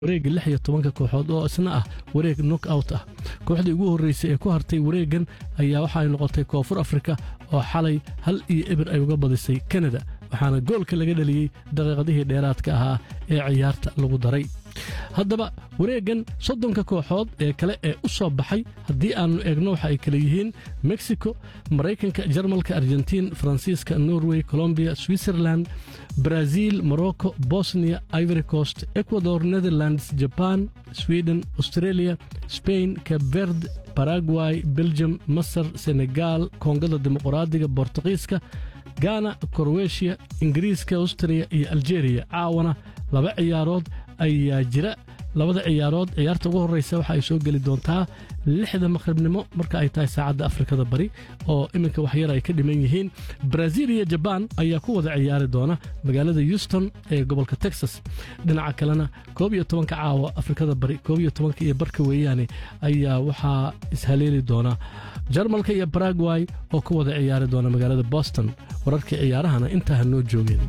wareegga lix iyo tobanka kooxood oo isna ah wareeg nok out ah kooxdii ugu horreysay ee ku hartay wareeggan ayaa waxa ay noqotay koonfur afrika oo xalay hal iyo eber ay uga badisay kanada waxaana goolka laga dhaliyey daqiiqadihii dheeraadka ahaa ee ciyaarta lagu daray haddaba wareeggan soddonka kooxood ee kale ee u soo baxay haddii aannu eegno waxa ay kale yihiin mexico maraykanka jarmalka argentiin faransiiska norway colombiya switzerland brazil morocco bosnia ivory coast ecuador netherlands jaban sweden australia spain kabverd baragway belgium masar senegal koongada dimuqraadiga bortuqiiska gana korweshiya ingiriiska austria iyo aljeeriya caawana laba ciyaarood ayaa jira labada ciyaarood ciyaarta ugu horreysa waxa ay soo geli doontaa lixda maqribnimo marka ay tahay saacadda afrikada bari oo iminka waxyar ay ka dhiman yihiin brazil iyo jabaan ayaa ku wada ciyaari doona magaalada houston ee gobolka texas dhinaca kalena koob iyo tobanka caawa afrikada bari koob iyo tobanka iyo barka weeyaane ayaa waxaa ishaleeli doona jarmalka iyo baragway oo ku wada ciyaari doona magaalada boston wararkii ciyaarahana intaa ha noo joogeen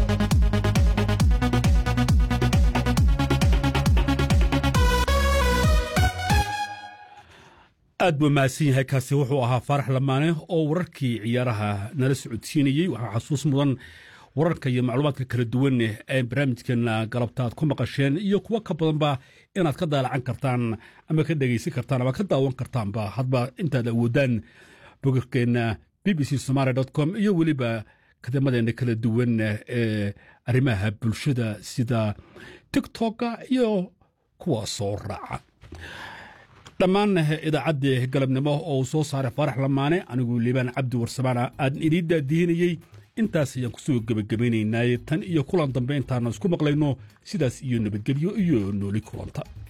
aad buu mahadsan yahay kaasi wuxuu ahaa faarax lamaane oo wararkii ciyaaraha nala socodsiinayey waxaa xasuus mudan wararka iyo macluumaadka kala duwan ee barnaamijkeena galabta aad ku maqasheen iyo kuwo ka badanba inaad ka daalacan kartaan ama ka dhegaysan kartaan ama ka daawan kartaanba hadba intaad awoodaan bogagkeenna b b c somaali com iyo weliba kadamadeena kala duwan ee arrimaha bulshada sida tiktoka iyo kuwa soo raaca dhammaan idaacaddii galabnimo oo uu soo saaray faarax lamaane anigu liibaan cabdi warsamaana aadan idiin daadihinayey intaas ayaan kusoo gebagabaynaynaaye tan iyo kulan dambe intaana isku maqlayno sidaas iyo nabadgelyo iyo nooli kulanta